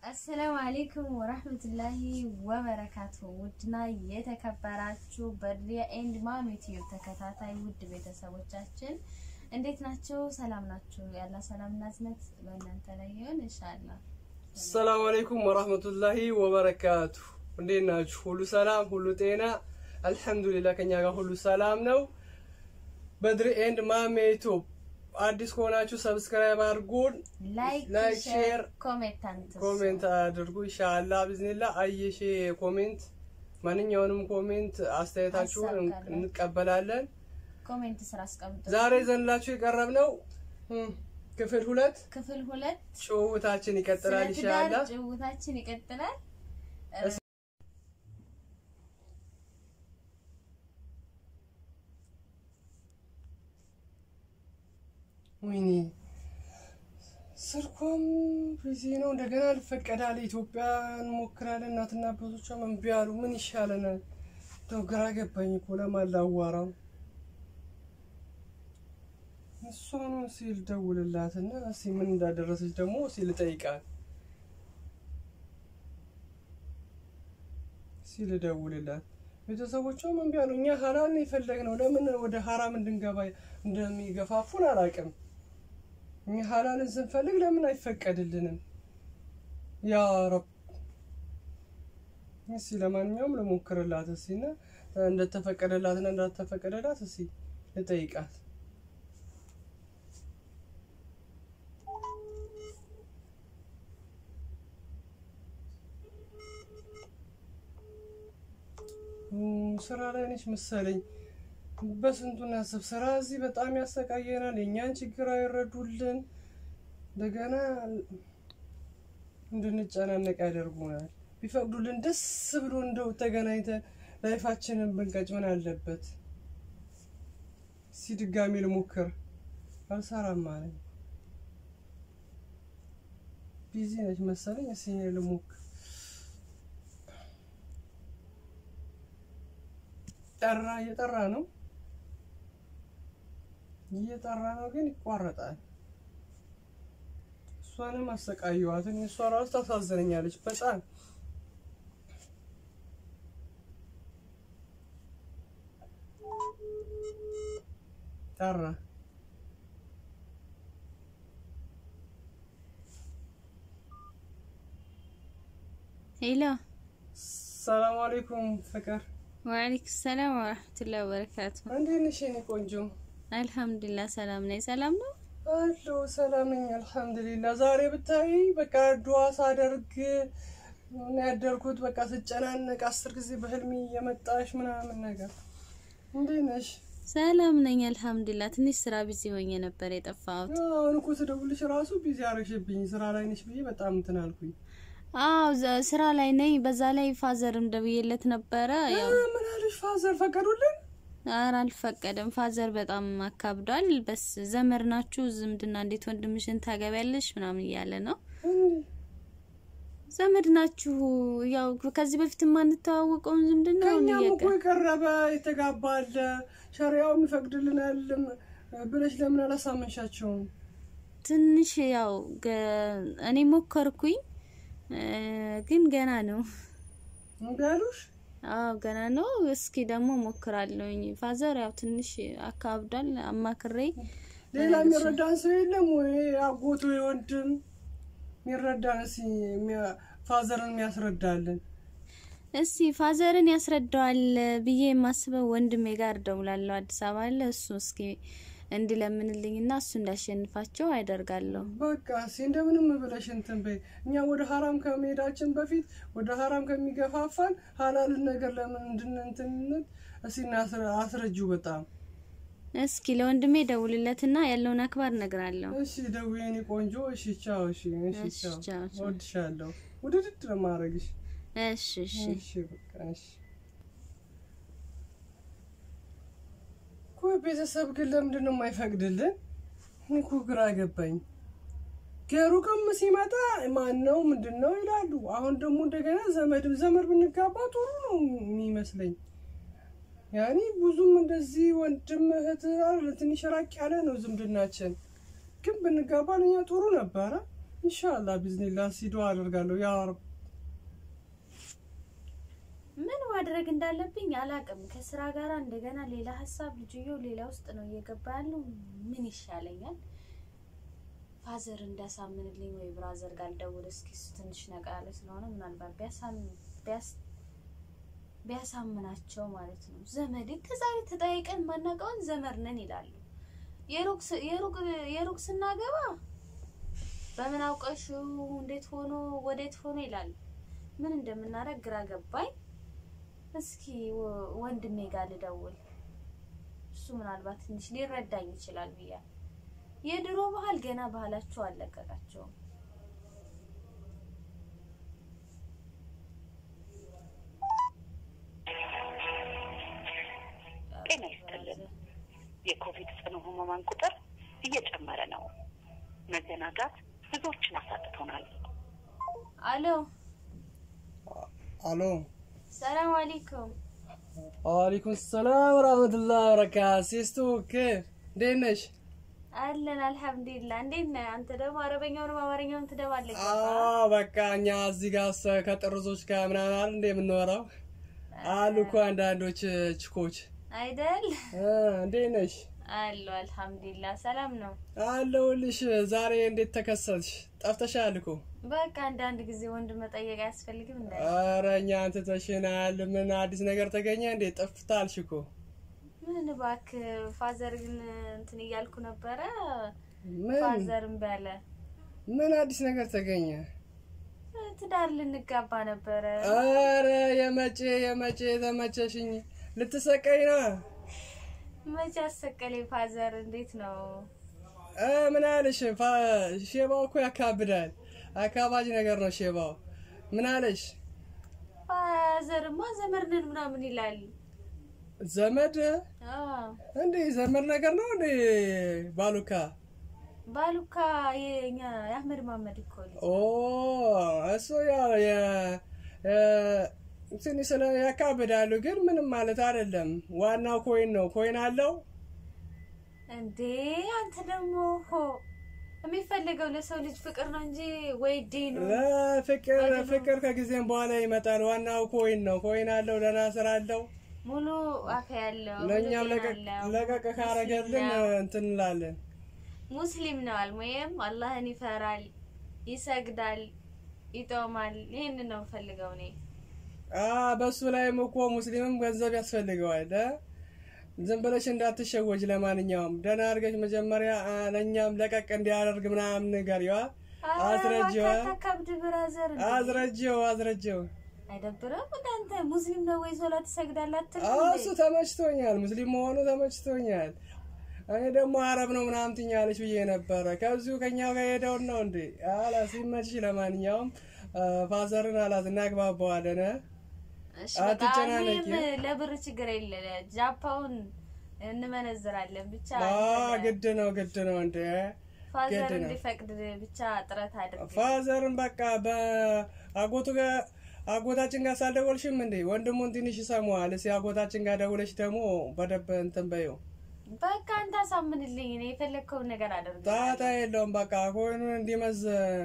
አሰላሙ አሌይኩም ወራህመቱላሂ ወበረካቱ። ውድና የተከበራችሁ በድሪያ ኤንድ ማም ዩቲዩብ ተከታታይ ውድ ቤተሰቦቻችን እንዴት ናቸው? ሰላም ናችሁ? ያላ ሰላምና እዝነት በእናንተ ላይ ይሁን ኢንሻአላህ። አሰላሙ አለይኩም ወራህመቱላሂ ወበረካቱ። እንዴት ናችሁ? ሁሉ ሰላም፣ ሁሉ ጤና? አልሐምዱሊላህ ከኛ ጋር ሁሉ ሰላም ነው። በድሪ ኤንድ ማሜ ዩቲዩብ አዲስ ከሆናችሁ ሰብስክራይብ አድርጉን፣ ላይክ፣ ላይክ፣ ሼር፣ ሼር፣ ኮሜንት አንትሱ። ኮሜንት አድርጉ። ኢንሻአላህ ቢዝኒላህ አየሼ ኮሜንት ማንኛውንም ኮሜንት አስተያየታችሁን አሳካለን። እንቀበላለን። ኮሜንት ስራ አስቀምጡ። ዛሬ ዘንላችሁ የቀረብነው እም፣ ክፍል ሁለት ክፍል ሁለት ጭውውታችን ይቀጥላል ስለ ትዳር ኢንሻአላህ። ጭውውታችን ይቀጥላል። ወይኔ ስልኳም ቢዚ ነው። እንደገና ልፈቀዳል። ኢትዮጵያ እንሞክራለን። እናትና አባቶቿ እምቢ አሉ። ምን ይሻለናል? እንደው ግራ ገባኝ እኮ ለማን ላዋራው? እሷኑ ሲል ደውልላትና እስኪ ምን እንዳደረሰች ደግሞ ሲል ጠይቃል ሲል ደውልላት። ቤተሰቦቿም እምቢ አሉ። እኛ ሀላል ነው የፈለግነው። ለምን ወደ ሀራም እንድንገባ እንደሚገፋፉን አላውቅም። እኛ ሀላልን ስንፈልግ ለምን አይፈቀድልንም? ያ ረብ እስኪ ለማንኛውም ልሞክርላት እስኪ እና እንደተፈቀደላትና እንዳልተፈቀደላት እስኪ ልጠይቃት። እም፣ ስራ ላይ ነች መሰለኝ። በስንቱ እናስብ። ስራ እዚህ በጣም ያሰቃየናል። የእኛን ችግር አይረዱልን። እንደገና እንድንጨናነቅ ያደርጉናል። ቢፈቅዱልን ደስ ብሎ እንደው ተገናኝተን ላይፋችንን ብንቀጭ ምን አለበት? እስኪ ድጋሚ ልሞክር። አልሰራም ማለት ቢዚ ነች መሰለኝ። እስኪ ልሞክር። ጠራ እየጠራ ነው እየጠራ ነው፣ ግን ይቋረጣል። እሷንም አሰቃየዋትን። እሷ ራሱ ታሳዝነኛለች በጣም ጠራ። ሄሎ ሰላም አለይኩም ፍቅር፣ ወአለይኩም ሰላም ወራህመቱላሂ ወበረካቱ። እንዴት ነሽ የኔ ቆንጆ? አልሐምዱሊላህ ሰላም ነኝ። ሰላም ነው። አሎ ሰላም ነኝ አልሐምዱሊላህ። ዛሬ ብታይ በቃ ዱዓ ሳደርግ ነው ያደርኩት። በቃ ስጨናነቅ አስር ጊዜ በህልሜ እየመጣሽ ምናምን ነገር። እንዴት ነሽ? ሰላም ነኝ አልሐምዱሊላህ። ትንሽ ስራ ቢዚ ሆኜ ነበር የጠፋሁት። አሁን እኮ ስደውልሽ ራሱ ቢዚ አረግሽብኝ። ስራ ላይ ነሽ ብዬ በጣም እንትን አልኩኝ። አዎ ዘ- ስራ ላይ ነኝ። በዛ ላይ ፋዘርም ደውዬለት ነበረ። ያው አ፣ ምን አለሽ? ፋዘር ፈቀዱልን? ኧረ አልፈቀደም። ፋዘር በጣም አካብዷል። በስ ዘመድ ናችሁ፣ ዝምድና እንዴት ወንድምሽን ታገቢያለሽ ምናምን እያለ ነው። እንዴ፣ ዘመድ ናችሁ፣ ያው ከዚህ በፊት የማንተዋወቀውን ዝምድና አሁን ከእኛም እያቀ እኮ የቀረበ የተጋባ አለ፣ ሸሪያውም ይፈቅድልናል ብለሽ ለምን አላሳመንሻቸውም? ትንሽ ያው ገ- እኔ ሞከርኩኝ እ፣ ግን ገና ነው። እምቢ አሉሽ? አዎ ገና ነው። እስኪ ደግሞ ሞክራለሁኝ። ፋዘር ያው ትንሽ አካብዷል። አማክሬ ሌላ የሚረዳን ሰው የለም ወይ? አጎቱ ወንድም የሚረዳን እስኪ የሚያ- ፋዘርን የሚያስረዳልን እስቲ ፋዘርን ያስረዳዋል ብዬ የማስበው ወንድሜ ጋር ደውላለሁ። አዲስ አበባ አለ እሱ እስኪ እንዲለምንልኝና እሱ እንዳሸንፋቸው አያደርጋለሁ። በቃ እስኪ እንደምንም ብለሽ እንትን በይ። እኛ ወደ ሀራም ከመሄዳችን በፊት ወደ ሀራም ከሚገፋፋን ሀላልን ነገር ለምን እንድንንትንት እስኪ እናስረ- አስረጂው በጣም እስኪ ለወንድሜ ደውልለትና ያለውን አክባር እነግራለሁ። እሺ ደውዬ የኔ ቆንጆ። እሺ ቻው። እሺ እሺ እሺ፣ ቻው። ቻው፣ ቻው። እወድሻለሁ። ውድድድ ነው የማደርግሽ። እሺ እሺ። እሺ በቃ እሺ። እኮ ቤተሰብ ግን ለምንድን ነው የማይፈቅድልን? እኔ እኮ ግራ ገባኝ። ከሩቅም ሲመጣ ማን ነው ምንድን ነው ይላሉ። አሁን ደግሞ እንደገና ዘመድም ዘመድ ብንጋባ ጥሩ ነው የሚመስለኝ። ያኔ ብዙም እንደዚህ ወንድም እህት አይደል፣ ትንሽ ራቅ ያለ ነው ዝምድናችን። ግን ብንጋባ ለኛ ጥሩ ነበረ። ኢንሻአላህ ቢዝኒላህ ሲዶ አደርጋለሁ ያ ረብ ምን ማድረግ እንዳለብኝ አላቅም። ከስራ ጋር እንደገና ሌላ ሀሳብ ልጅየው ሌላ ውስጥ ነው እየገባ ያለው። ምን ይሻለኛል? ፋዘር እንዳሳምንልኝ ወይ ብራዘር ጋር ልደውል እስኪ። እሱ ትንሽ ነቃ ያለ ስለሆነ ምናልባት ቢያሳምን ቢያስ ቢያሳምናቸው ማለት ነው። ዘመድ ከዛሬ ተጠያይቀን ማናውቀውን ዘመድ ነን ይላሉ። የሩቅ ስ- የሩቅ የሩቅ ስናገባ በምን አውቀሽው እንዴት ሆኖ ወዴት ሆኖ ይላሉ። ምን እንደምናደርግ ግራ ገባኝ። እስኪ ወ- ወንድሜ ጋር ልደውል። እሱ ምናልባት ትንሽ ሊረዳኝ ይችላል ብያል። የድሮ ባህል ገና ባህላቸው አልለቀቃቸውም። ጤና ይስጥልን። የኮቪድ ጽኑ ህሙማን ቁጥር እየጨመረ ነው። መዘናጋት ብዙዎችን አሳጥቶናል። አሎ፣ አሎ ሰላም አለይኩም። ወአለይኩም ሰላም ወራህመቱላሂ ወበረካቱ ሲስቱ ኬፍ እንዴት ነሽ አለን አልሐምዱሊላህ። እንዴት ነህ አንተ? ደግሞ አረበኛውንም አማርኛውንም ትደባለቅ አዎ በቃ እኛ እዚህ ጋር ሰ- ከጥርዞች ጋር ምናምን አይደል እንደ የምንወራው አሉ እኮ አንዳንዶች ችኮች አይደል? እ እንዴት ነሽ አሎ አልሐምዱሊላህ ሰላም ነው። አለሁልሽ ዛሬ እንዴት ተከሰትሽ ጠፍተሻል እኮ በቃ አንዳንድ ጊዜ ወንድ መጠየቅ አያስፈልግም እንደ ኧረ እኛን ትተሽናል ምን አዲስ ነገር ተገኘ እንዴ ጠፍታልሽ እኮ ምን እባክህ ፋዘር ግን እንትን እያልኩ ነበረ። ምን ፋዘር እምቢ አለ። ምን አዲስ ነገር ተገኘ ትዳር ልንጋባ ነበረ። ኧረ የመቼ የመቼ ተመቸሽኝ ልትሰቀኝ ነው መቼ አሰቀለኝ ፋዘር። እንዴት ነው? እ ምን አለሽ ፋ- ሼባው እኮ ያካብዳል አካባጅ ነገር ነው ሼባው ምን አለሽ ፋዘርማ ዘመድ ነን ምናምን ይላል። ዘመድ አዎ እንዴ ዘመድ ነገር ነው እንዴ ባሉካ ባሉካ የኛ የአህመድ ማመድ እኮ ልጅ ኦ እሱ ያው የ የ- ትንሽ ስለ ያካብዳሉ ግን ምንም ማለት አይደለም ዋናው ኮይን ነው ኮይን አለው እንዴ አንተ ደግሞ ሆ የሚፈልገው ለሰው ልጅ ፍቅር ነው እንጂ ወይ ዲኑ ፍቅር ፍቅር ከጊዜም በኋላ ይመጣል ዋናው ኮይን ነው ኮይን አለው ደህና ስራ አለው ሙሉ አፍ ያለው ሙሉ ለእኛም ጤና ለቀቅ- አለው፣ ለቀቅ ካረገልን ሙስሊም ነው። እንትን እንላለን ሙስሊም ነው አልሙየም አላህን ይፈራል፣ ይሰግዳል፣ ይጦማል። ይህን ነው የምፈልገው እኔ። አ በሱ ላይም እኮ ሙስሊምም ገንዘብ ያስፈልገዋል እ? ዝም ብለሽ እንዳትሸወጅ ለማንኛውም ደህና አድርገሽ መጀመሪያ አ፣ ለእኛም ለቀቅ እንዲያደርግ ምናምን ንገሪዋ አስረጂዋ ታካብድ ብራዘር እንዴ! አዝረጂው አዝረጂው አይደብርም? እንዳንተ ሙስሊም ነው ወይ ሶላት ትሰግዳለህ አትልም አዎ እንዴ? እሱ ተመችቶኛል ሙስሊም መሆኑ ተመችቶኛል እኔ ደግሞ አረብ ነው ምናምን ትኛለች ብዬ ነበረ ከዚሁ ከኛው ጋር ሄደውን ነው እንዴ አላ ሲመችሽ ለማንኛውም አ፣ ፋዘርን አላት እናግባባዋለን እ? እሺ በቃ አትጨናነቂ። እኔም ለብር ችግር የለ ጃፓውን እንመነዝራለን ብቻ አ አንተ ግድ ነው ግድ ነው እንዴ ፋዘር ግድ ነው። እንዲፈቅድ ብቻ ጥረት አድርግ። ፋዘርን በቃ በአጎቱ ጋር አጎታችን ጋር ሳልደወልሽም እንዴ ወንድሙን ትንሽ ይሰማዋል። እስኪ አጎታችን ጋር ደውለሽ ደግሞ በደንብ እንትን በይው። በቃ አንተ አሳምንልኝ፣ እኔ የፈለግከውን ነገር አደርግ። ጣጣ የለውም በቃ ኮይኑን እንዲመዝ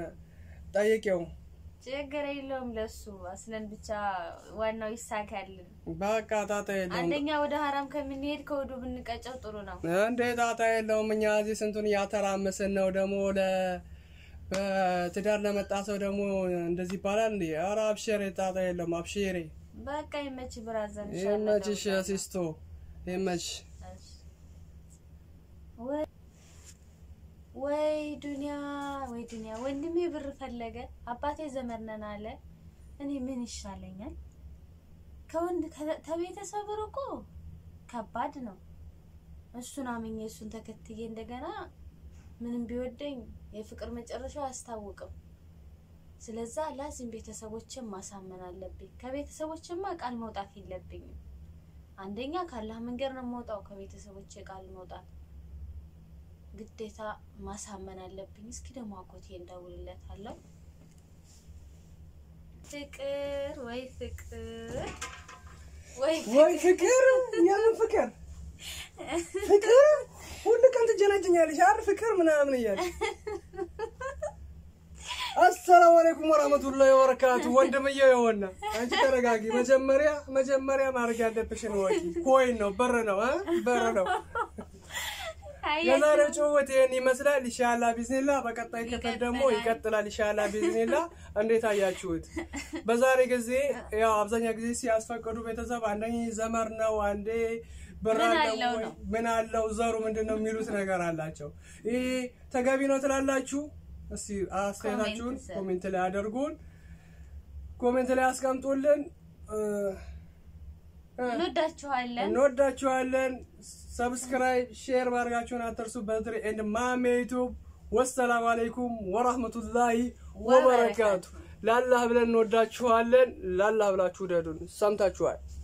ጠይቄው። ችግር የለውም ለሱ አስለን ብቻ ዋናው ይሳካልን። በቃ ጣጣ የለውም አንደኛ ወደ ሀራም ከምንሄድ ከወዱ ብንቀጨው ጥሩ ነው። እንዴ ጣጣ የለውም። እኛ እዚህ ስንቱን እያተራመስን ነው። ደግሞ ለ በትዳር ለመጣ ሰው ደግሞ እንደዚህ ይባላል እንዴ? ኧረ አብሽሬ ጣጣ የለውም አብሽሬ። በቃ ይመች ብራዘር። ይመችሽ ሲስቶ ይመችሽ። ወይ ወይ ዱንያ ወይ ዱንያ፣ ወንድሜ ብር ፈለገ፣ አባቴ ዘመድ ነን አለ። እኔ ምን ይሻለኛል? ከወንድ ከ- ከቤተሰብ ርቆ ከባድ ነው። እሱን አምኜ እሱን ተከትዬ እንደገና ምንም ቢወደኝ የፍቅር መጨረሻው አያስታውቅም። ስለዛ ላዚም ቤተሰቦችን ማሳመን አለብኝ። ከቤተሰቦችማ ቃል መውጣት የለብኝም። አንደኛ ካላህ መንገድ ነው የምወጣው። ከቤተሰቦቼ ቃል መውጣት ግዴታ ማሳመን አለብኝ። እስኪ ደግሞ አጎቴ እንደውልለታለሁ። ፍቅር ወይ ፍቅር ወይ ወይ ፍቅር የምን ፍቅር ፍቅር ሁሉ ቀን ትጀናጀኛለሽ አይደል ፍቅር ምናምን እያለ አለይኩም ወራህመቱላሂ ወበረካቱ። ወንድምዬው የሆነ አንቺ ተረጋጊ። መጀመሪያ መጀመሪያ ማድረግ ያለብሽን ወቂ ኮይን ነው በር ነው እ በር ነው። የዛሬው ጭውውት ይህን ይመስላል። ኢንሻአላ ቢዝኒላ በቀጣይ ክፍል ደግሞ ይቀጥላል። ኢንሻአላ ቢዝኒላ እንዴት አያችሁት? በዛሬ ጊዜ ያው አብዛኛው ጊዜ ሲያስፈቅዱ ቤተሰብ አንደኛ ዘመር ነው አንዴ ብር ምን አለው አለው ወይ? ነው? ምን አለው ዘሩ ምንድን ነው የሚሉት ነገር አላቸው። ይህ ተገቢ ነው ትላላችሁ? እስቲ አስተያየታችሁን ኮሜንት ስር። ኮሜንት ላይ አድርጉን፣ ኮሜንት ላይ አስቀምጡልን። እ፣ እ፣ እንወዳችኋለን። እንወዳችኋለን። ሰብስክራይብ ሼር ማድረጋችሁን አትርሱ። በድሪ ኤንድ ማሜ ዩቱብ። ወሰላም አለይኩም ወራህመቱላሂ ወበረካቱ። ላላህ ብለን እንወዳችኋለን። ላላህ ብላችሁ ውደዱን። ሰምታችኋል።